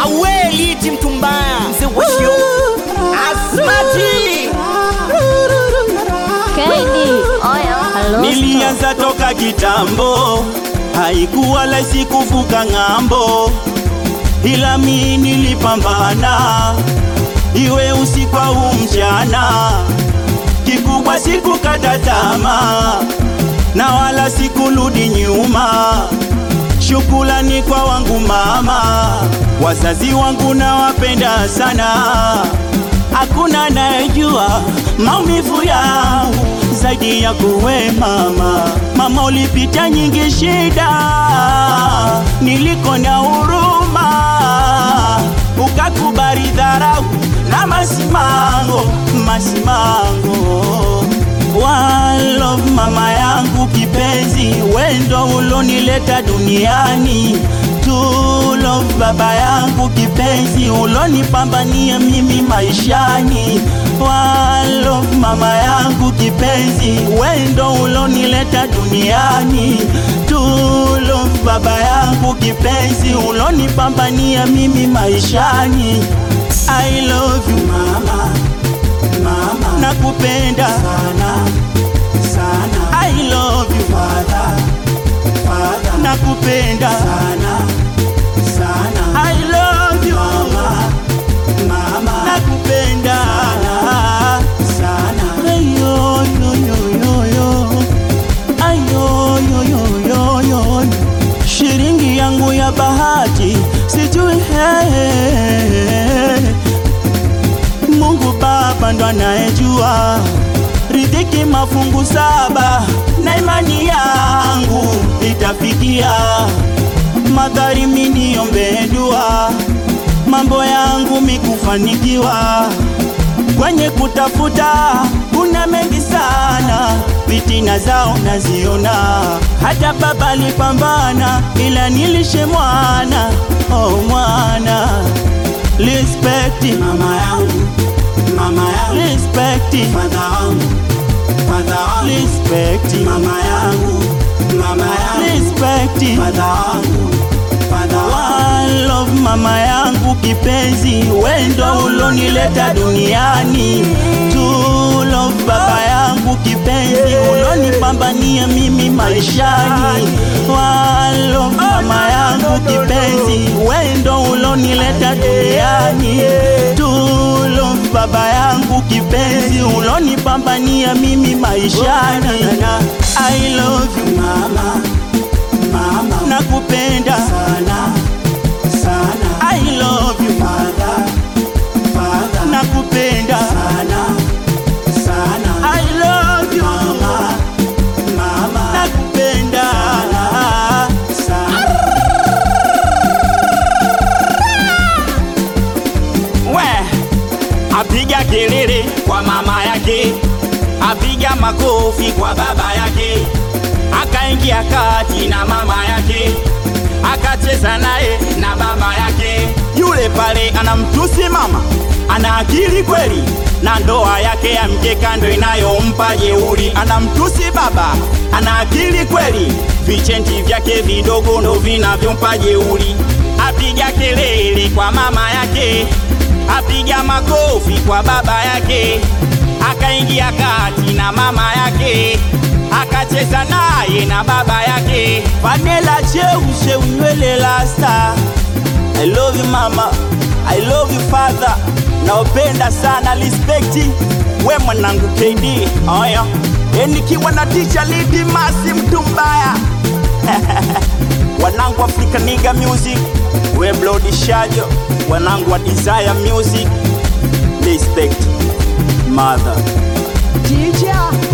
awe liti mtu mbaya mzee washio asmati Kendi, oyo, hello. Nilianza toka kitambo, haikuwa rahisi kuvuka ng'ambo, ila mi nilipambana, iwe usiku au mchana. Kikubwa sikukata tamaa, na wala sikurudi nyuma. Shukrani kwa wangu mama, wazazi wangu nawapenda sana. Hakuna anayejua maumivu yangu zaidi ya kuwe mama. Mama, ulipita nyingi shida, niliko na huruma, ukakubali dharau na masimango, masimango One love mama yangu kipenzi, wendo ulonileta duniani. Two love baba yangu kipenzi, ulonipambania mimi maishani. One love mama yangu kipenzi, wendo ulonileta duniani. Two love baba yangu kipenzi, ulonipambania mimi maishani. I love you mama mama, nakupenda sana sana. I love you father, father, nakupenda sana sana. I love you mama, mama, nakupenda sana sana. Ayo yo yo yo yo, ayo yo yo yo yo, shilingi yangu ya bahati sijui hey. Mungu Baba ndo anayejua riziki mafungu saba, na imani yangu itafikia. Magari miniombee dua, mambo yangu mikufanikiwa. Kwenye kutafuta kuna mengi sana, fitina zao naziona. Hata baba alipambana, ila nilishe mwana, oh mwana Respect mama yangu, mama yangu. Respect father wangu, father wangu. Respect mama yangu, mama yangu. Respect father wangu, father wangu. One love mama yangu kipenzi, wendo ulonileta duniani. Two love baba yangu kipenzi, ulonipambania mimi maishani. One love mama yangu kipenzi, wendo ulonileta duniani. Two love baba yangu kipenzi, ulonipambania mimi maishani. I love you mama, mama, nakupenda sana sana. I love you father, father, nakupenda sana sana. I love you mama, mama, nakupenda sana sana. we apiga kelele kwa mama yake, apiga makofi kwa baba yake, akaingia kati na mama yake, akacheza naye na baba yake. Yule pale anamtusi mama, ana akili kweli, na ndoa yake ya mkeka ndo inayompa jeuri. Anamtusi baba, ana akili kweli, vichenti vyake vidogo ndo vinavyompa jeuri. Apiga kelele kwa mama yake apiga makofi kwa baba yake, akaingia kati na mama yake, akacheza naye na baba yake. Vanilla cheushe unywele lasta. I love you mama, I love you father. Naopenda sana respect. We mwanangu KD, oya. E nikiwa na teacher Lidi Masi mtu mbaya. wanangu Africa Nigga Music, we Bloody Shajo, wanangu wa Desire Music. Respect. Mother. Teacher